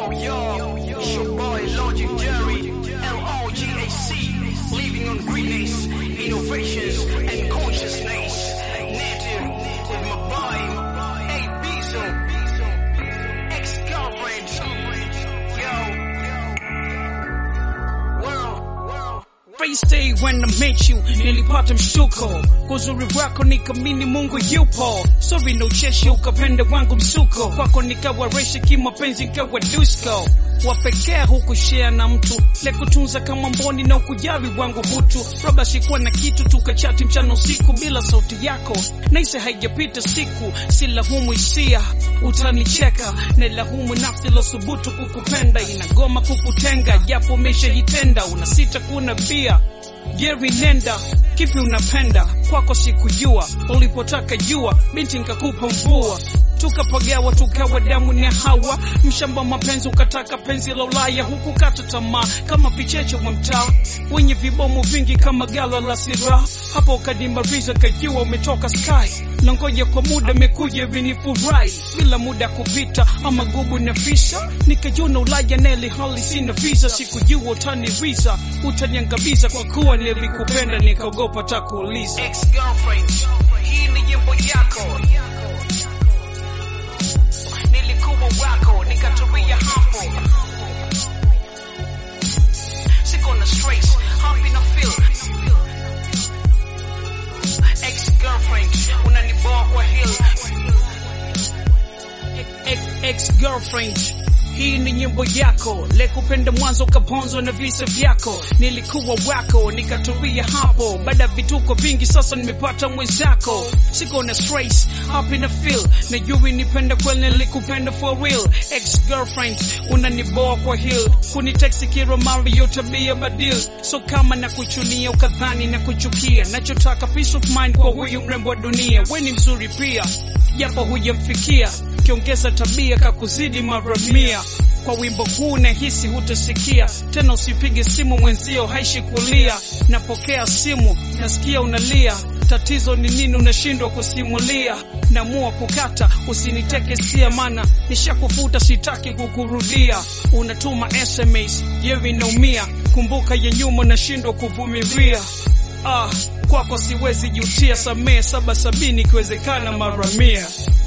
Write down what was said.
Yo, yo, it's your boy Logic Jerry, L-O-G-A-C, living on greatness, innovations, and consciousness. Native with my boy, A Bezo, ex-girlfriend, yo, world, world. First day when I met you, nilipata mshtuko kwa uzuri wako, nikamini Mungu yupo. Sorry no cheshi, ukapenda wangu msuko, kwako nikawa reshi kimapenzi, nikawa dusko wapekee hukushare na mtu lekutunza kama mboni na ukujali wangu hutu roba sikuwa na kitu tukachati mchana usiku bila sauti yako naise haijapita siku silahumu hisia utanicheka nailahumu nafsi losubutu kukupenda inagoma kukutenga japo umeshajitenda unasita kuna bia Geri nenda kipi unapenda kwako sikujua ulipotaka jua binti nkakupa mvua tukapagawa tukawa damu na hawa mshamba mapenzi ukataka penzi la Ulaya huku kata tamaa kama vicheche wa mtaa wenye vibomu vingi kama gala la sira hapo ukadimariza kajua umetoka sky na ngoja kwa muda mekuja vinifurahi bila muda kupita ama gubu na visa nikajuna Ulaya neli hali sina visa sikujua utaniriza utaniangamiza kwa kuwa nilikupenda nikaogopa takuuliza ex-girlfriend, hii ni nyimbo yako. Nilikuwa wako, nikatulia hapo. Siko na stress, happy na feel. Ex-girlfriend, unaniboa kwa hill. ex-girlfriend hii ni nyimbo yako lekupenda mwanzo kaponzwa na visa vyako nilikuwa wako nikatulia hapo baada ya vituko vingi sasa nimepata mwenzako siko na stress happy na feel najui nipenda kweli nilikupenda for real ex-girlfriend unaniboa kwa hill kuniteksi kila mara yo tabia badil so kama na kuchunia ukadhani na kuchukia nachotaka peace of mind kwa huyu mrembo wa dunia we ni mzuri pia japo hujamfikia kiongeza tabia kakuzidi mara mia kwa wimbo huu nahisi hutasikia tena usipige simu mwenzio haishi kulia napokea simu nasikia unalia tatizo ni nini unashindwa kusimulia namua kukata usiniteke sia mana nishakufuta sitaki kukurudia unatuma sms yewe inaumia kumbuka ya nyuma nashindwa kuvumilia ah kwako siwezi jutia samee saba sabini ikiwezekana mara mia